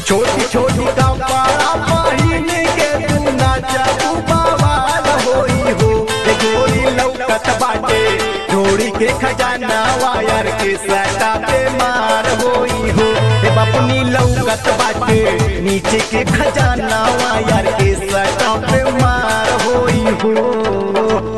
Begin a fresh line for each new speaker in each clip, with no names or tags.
छोटी छोटी कपड़ा पहिन के तू नाचबू बवाल होई हो ए गोरी लौकत बाटे जोड़ी के खजाना वायर के सटा पे मार होई हो ए बपनी लौकत बाटे नीचे के खजाना वायर के सटा पे मार होई हो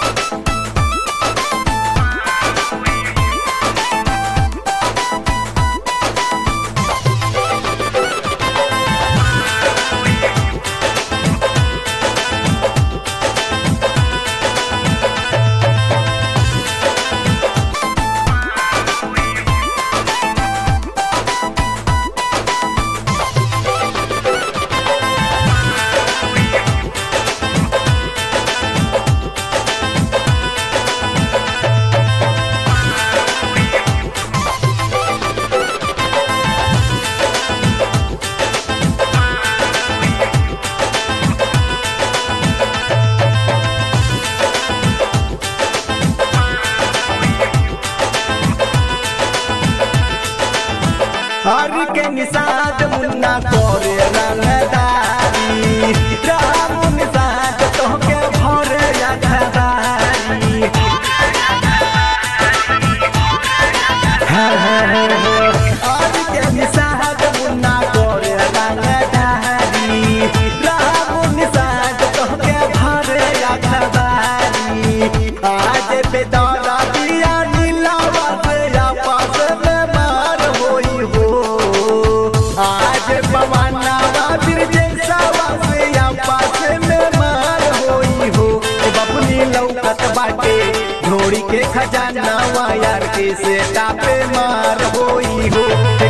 हर के निषाद मुन्ना करे रंगदारी राम निषाद तोहके भरे यादगारी हर के निषाद मुन्ना करे रंगदारी राम निषाद तोहके भरे यादगारी आज बेदारा दिया नीलावा से आपस में मार होई हो आज पवनावा फिर जैसावा से आपस में मार होई हो ए बपनी लौकत बाटे घोड़ी के खजाना वायर के से टापे मार होई हो ए